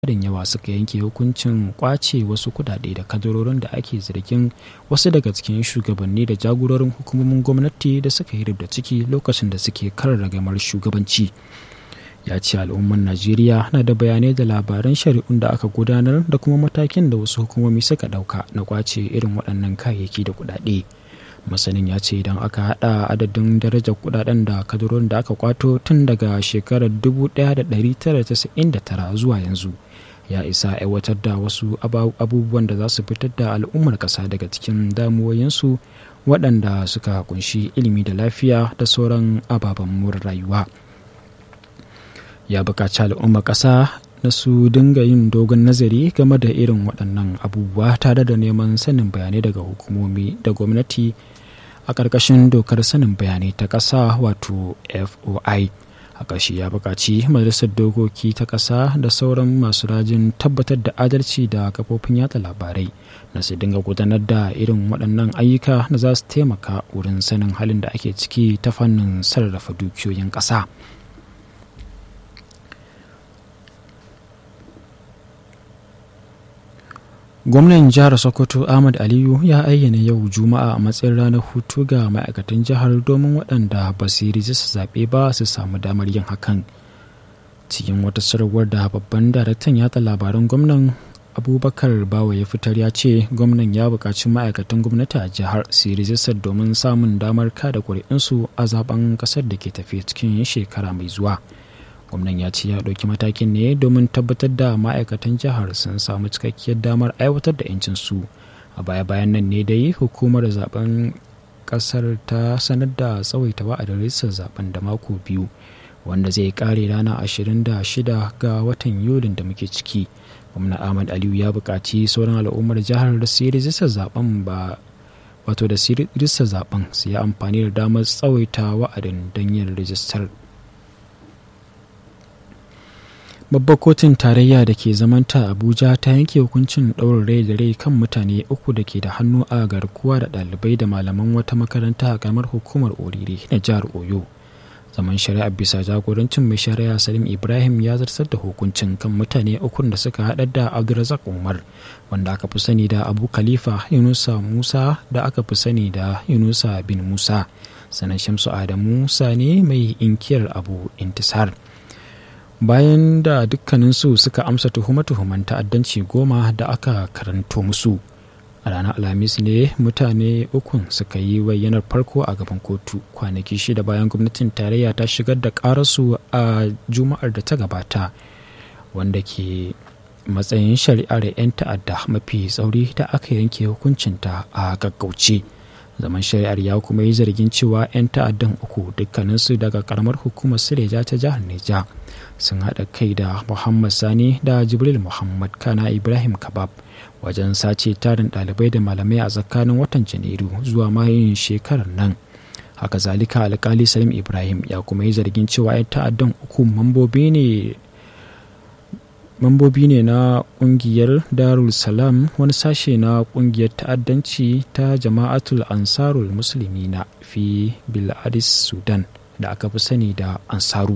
tarin yawa suka yanke hukuncin kwace wasu kudade da kadarorin da ake zargin wasu daga cikin shugabanni da jagororin hukumomin gwamnati da suka yi da ciki lokacin da suke kan ragamar shugabanci ya ce al'ummar najeriya na da bayanai da labaran shari'un da aka gudanar da kuma matakin da wasu hukumomi suka dauka na kwace irin waɗannan kayayyaki da kudade masanin ya ce idan aka hada adadin darajar kudaden da kadarorin da aka kwato tun daga shekarar 1999 zuwa yanzu ya isa aiwatar da wasu abubuwan da za su fitar da al'ummar ƙasa daga cikin damuwoyinsu waɗanda suka kunshi ilimi da lafiya da sauran ababen rayuwa ya buƙaci al'ummar ƙasa na su dinga yin dogon nazari game da irin waɗannan abubuwa tare da neman sanin bayanai daga hukumomi da gwamnati a ƙarƙashin dokar sanin bayanai ta ƙasa wato foi a ƙarshe ya buƙaci majalisar dokoki ta ƙasa da sauran masu rajin tabbatar da adalci da kafofin yatsa labarai na su dinga gudanar da irin waɗannan ayyuka da za su taimaka wurin sanin halin da ake ciki ta fannin sarrafa dukiyoyin ƙasa. gwamnan jihar sokoto ahmad aliyu ya ayyana yau juma'a a matsayin ranar hutu ga ma'aikatan jihar domin waɗanda ba su yi rijista zaɓe ba su samu damar yin hakan cikin wata sarwar da babban daraktan yatsa labaran gwamnan abubakar bawa ya fitar ya ce gwamnan ya buƙaci ma'aikatan gwamnati a jihar su yi rijistar domin samun damar kada ƙuri'unsu a zaben ƙasar da ke tafi cikin shekara mai zuwa gwamnan ya ce ya ɗauki matakin ne domin tabbatar da ma'aikatan jihar sun samu cikakkiyar damar aiwatar da 'yancinsu a baya-bayan nan ne dai hukumar zaben ƙasar ta sanar da tsawaita wa'adin rijistar zaben da mako biyu wanda zai kare rana 26 ga watan yulin da muke ciki gwamna ahmad aliyu ya buƙaci sauran al'ummar jihar da su yi rijistar zaben ba wato da su yi rijistar zaben su yi amfani da damar tsawaita wa'adin don yin rijistar babbar kotun tarayya da ke zamanta abuja ta yanke hukuncin ɗaurin rai da rai kan mutane uku da ke da hannu a garkuwa da ɗalibai da malaman wata makaranta a kamar hukumar orire na jihar oyo zaman shari'a bisa jagorancin mai shari'a salim ibrahim ya zartar da hukuncin kan mutane ukun da suka haɗar da abdulrazak umar wanda aka fi sani da abu khalifa yunusa musa da aka fi sani da yunusa bin musa sanan shamsu adamu musa ne mai inkiyar abu intisar bayan da dukkaninsu suka amsa tuhume-tuhumen ta'addanci goma da aka karanto musu a ranar alhamis ne mutane ukun suka yi bayyanar farko a gaban kotu kwanaki shida bayan gwamnatin tarayya ta shigar da karasu a juma'ar da ta gabata wanda ke matsayin shari'ar 'yan ta'adda mafi tsauri da aka yanke hukuncinta a gaggauce zaman shari'ar ya kuma yi zargin cewa 'yan ta'addan uku dukkaninsu daga karamar hukumar sireja ta jihar neja sun haɗa kai da muhammad sani da jibril muhammad kana ibrahim kabab wajen sace tarin ɗalibai da malamai a tsakanin watan janairu zuwa mayun shekarar nan haka zalika alkali salim ibrahim ya kuma yi zargin cewa 'yan ta'addan uku mambobi ne mambobi ne na kungiyar darul salam wani sashe na kungiyar ta'addanci ta jama'atul ansarul musulmi na fi biladis sudan da aka fi sani da ansaru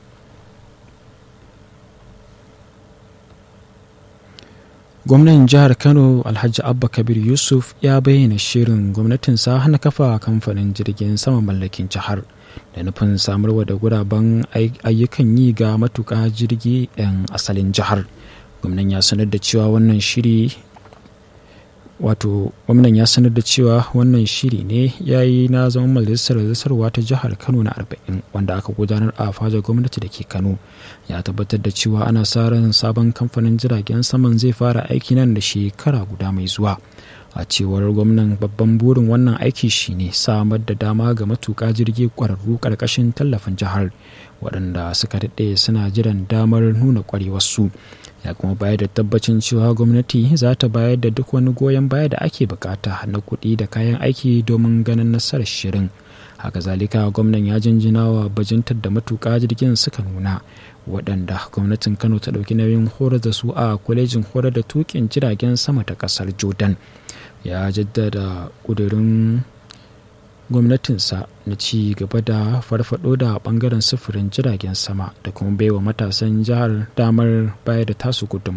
gwamnan jihar kano alhaji abba kabir yusuf ya bayyana shirin gwamnatinsa na kafa kamfanin jirgin sama mallakin jihar da nufin samarwa da guraben ayyukan yi ga matuƙa jirgi 'yan asalin jihar gwamnan ya sanar da cewa wannan shiri wato gwamnan ya sanar da cewa wannan shiri ne ya yi na zaman majalisar zartarwa ta jihar kano na 40 wanda aka gudanar a fajar gwamnati da ke kano ya tabbatar da cewa ana sa ran sabon kamfanin jiragen saman zai fara aiki nan da shekara guda mai zuwa a cewar gwamnan babban burin wannan aiki shine samar da dama ga matuƙa jirgi ƙwararru ƙarƙashin tallafin jihar waɗanda suka daɗe suna jiran damar nuna ƙwarewarsu ya kuma bayar da tabbacin cewa gwamnati za ta bayar da duk wani goyon baya da ake bukata na kuɗi da kayan aiki domin ganin nasarar shirin haka zalika gwamnan ya jinjina wa bajintar da matuƙa jirgin suka nuna waɗanda gwamnatin kano ta ɗauki nauyin horar da su a kwalejin horar da tukin jiragen sama ta ƙasar jordan ya jaddada ƙudurin gwamnatinsa na ci gaba da farfado da bangaren sufurin jiragen sama da kuma baiwa matasan jihar damar bayar da tasu gudun